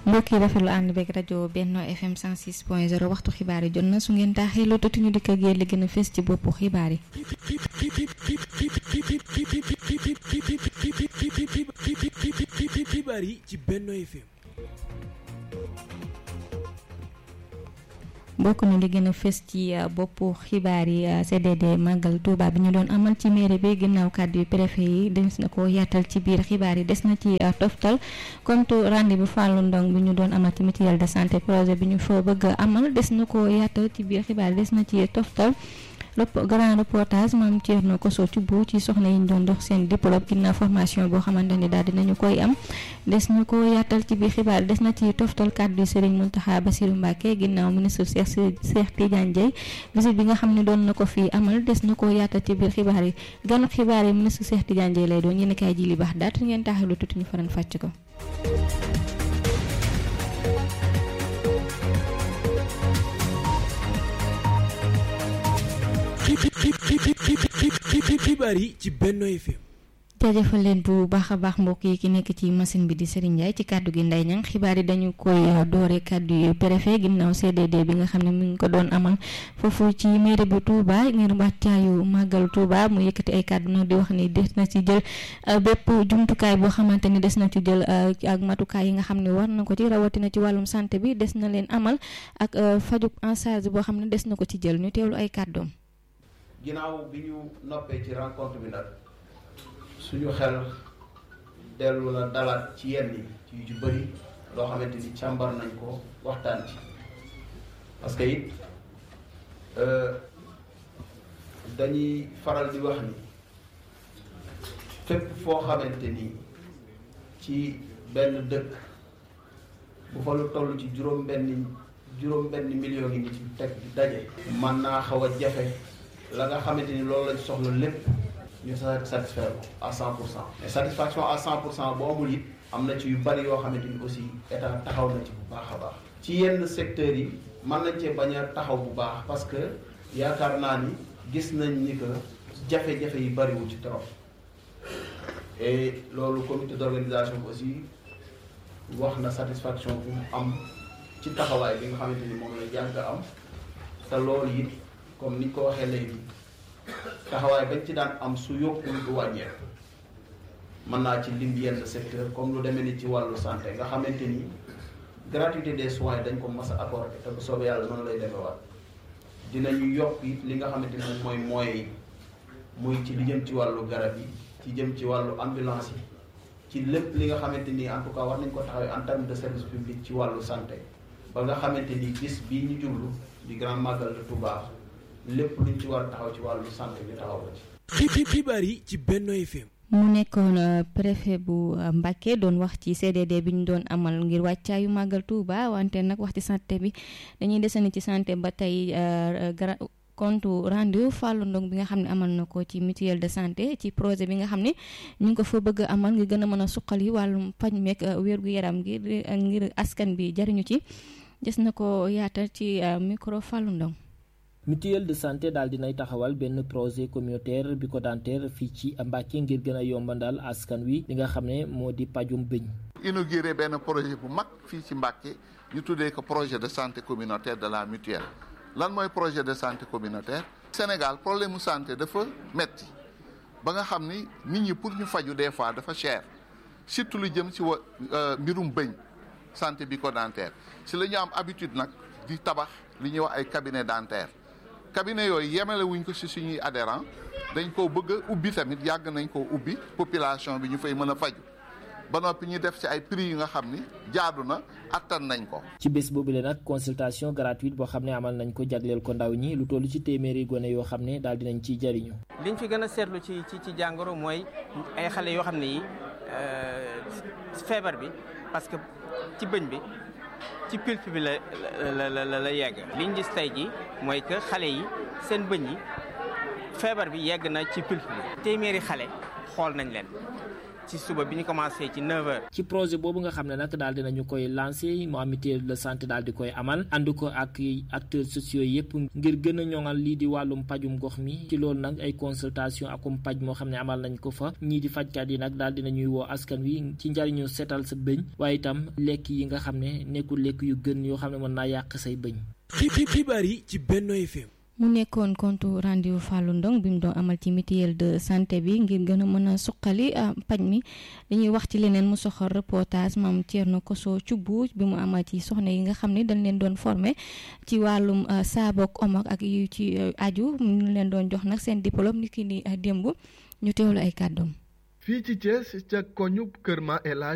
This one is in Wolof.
mbokk yi rafetlu ànd beeg rajo Benno FM 106 point 0 waxtu xibaar yi jot na su ngeen taaxee lu tuuti ñu dikk ak yéen li gën a fës ci boppu xibaar yi. xibaar yi ci Benno FM. bokk na li gën a fës ci boppu xibaar yi CDD màggal Touba bi ñu doon amal ci mairie bi ginnaaw kàddu yu préfet yi des na ko yaatal ci biir xibaar yi des na ci toftal compte rendu bu Fallou Ndong bi ñu doon amal ci mutuelle de santé projet bi ñu fa bëgg amal des na ko yaatal ci biir xibaar yi des na ci toftal grand reportage maam Thierno Koso ci bu ci soxna yi ñu doon dox seen diplôme ginnaaw formation boo xamante ni daal dinañu koy am des na ko yaatal ci biir xibaar des na ci toftal kàddu Serigne Mountakha Bassirou Mbacké ginnaaw ministre Cheikh Cheikh Tidiane Dièye visite bi nga xam ne doon na ko fii amal des na ko yaatal ci biir xibaar yi ganu xibaar yi ministre Cheikh Tidiane Dièye lay doon yéen kaay ji li baax daat ngeen taaxalu tuuti ñu faran fàcc ko xibaar yi ci Benno FM. jaajëfal leen bu baax a baax mbokk yi ki nekk ci machine bi di Serigne Ndiaye ci kàddu gi Ndeye Niang xibaar yi dañu koy doore kàddu yu préfet ginnaaw CDD bi nga xam ne mu ngi ko doon amal foofu ci mairie bu Touba ngir wàccaayu màggal Touba mu yëkkati ay kàddu nag di wax ni des na ci jël bépp jumtukaay boo xamante ni des na ci jël ak matukaay yi nga xam ne war na ko ci rawatina ci wàllum santé bi des na leen amal ak faju en charge boo xam ne des na ko ci jël ñu teewlu ay kàddoom. ginnaaw bi ñu noppee ci rencontre bi nag. suñu xel dellu la dalaat ci yenn yi ci yu ci bëri loo xamante ni càmbar nañ ko waxtaan ci parce que it dañuy faral di wax ni fépp foo xamante ni ci benn dëkk bu fa lu toll ci juróom benn juróom benn million yi ngi ci teg di daje man naa xaw a jafe la nga xamante ni loolu lañ soxla lépp ñu satisfaire ko à cent pour cent mais satisfaction à cent pour cent boo amul it am na ci yu bari yoo xamante ni aussi état taxaw na ci bu baax a baax ci yenn secteurs yi mën nañ cee bañ a taxaw bu baax parce que yaakaar naa ni gis nañ ni que jafe-jafe yi bariwul ci trop et loolu comité d'organisation bi aussi wax na satisfaction bu mu am ci taxawaay bi nga xamante ni moom la yàgg am te loolu it comme niñ ko waxee léegi taxawaay bañ ci daan am su yokkul du wàññeeku mën naa ci lim yenn secteur comme lu demee ni ci wàllu santé nga xamante ni gratuité des soins dañ ko mas a apporter te bu soobee yàlla noonu lay demewaat dinañu yokk it li nga xamante ni moom mooy moyens yi muy ci li jëm ci wàllu garab yi ci jëm ci wàllu ambulance yi ci lépp li nga xamante ni en tout cas war nañ ko taxawee en terme de service public ci wàllu santé ba nga xamante ni bis bii ñu jublu di grand magal de Touba lépp luñ ci war a taxaw ci wàllu santé bi taxaw ko ci. xibaar yi ci Benno FM. mu nekkoon préfet bu Mbacké doon wax ci CDD bi ñu doon amal ngir wàccaayu màggal Touba wante nag wax ci santé bi dañuy desandi ci santé ba tey compte rendu Fallou Ndong bi nga xam ne amal na ko ci mutuelle de santé ci projet bi nga xam ne ñu ngi ko fa bëgg amal ngir gën a mën a suqali wàllum paj meeg wér-gu-yaram ngir ngir askan bi jariñu ci des na ko yaatal ci micro Fallou Ndong mutuelle de santé daal dinay taxawal benn projet communautaire bucco-dentaire fii ci Mbacké ngir gën a yombandal askan wi li nga xam ne moo di pajum bëñ inauguré benn projet bu mag fii ci Mbacké ñu tuddee ko projet de santé communautaire de la mutuelle lan mooy projet de santé communautaire Sénégal problème mu santé dafa metti ba nga xam ni nit ñi pour ñu faju des fois dafa cher surtout lu jëm ci wa mbirum bëñ santé bucco-dentaire si la ñu am habitude nag di tabax li ñuy wax ay cabinet dentaire cabinet yooyu yemale wuñ ko ci suñuy adhérent dañ koo bëgg a ubbi tamit yàgg nañ koo ubbi population bi ñu fay mën a faju ba noppi ñu def ci ay prix yi nga xam ni jaadu na attan nañ ko. ci bés boobule nag consultation gratuite boo xam ne amal nañ ko jagleel ko ndaw ñi lu toll ci téeméeri gone yoo xam ne daal dinañ ciy jariñu. liñ fi gën a seetlu ci ci ci jàngoro mooy ay xale yoo xam ne yi feebar bi parce que ci bëñ bi. ci pulpe bi la la la la yegg liñ gis tey ji mooy que xale yi seen bëñ yi feebar bi yegg na ci pulpe bi téeméeri xale xool nañ leen ci suba bi ñu commencé ci 9h. ci projet boobu nga xam ne nag daal dinañu koy lancé mu am mutuelle de santé daal di koy amal ànd ko ak acteurs sociaux yëpp ngir gën a ñoŋal lii di wàllum pajum gox mi ci loolu nag ay consultation akum paj moo xam ne amal nañ ko fa ñii di fajkat yi nag daal dinañuy woo askan wi ci njariñu seetal sa bëñ waaye itam lekk yi nga xam ne nekkul lekk yu gën yoo xam ne mën naa yàq say bëñ. xibaar yi ci Benno FM. mu nekkoon compte rendu Fallou Ndong bi mu doon amal ci mutuelle de santé bi ngir gën a mën a suqali paj mi dañuy wax ci leneen mu soxal reportage maam Thierno Koso Thioub bi mu amal ci soxna yi nga xam ne dañ leen doon formé ci wàllum saabook omok ak yu ci aju ñu leen doon jox nag seen diplôme ni ki ni démb ñu teewlu ay kàddoom fii ci Thiès ca koñu Kër Ma El Hadj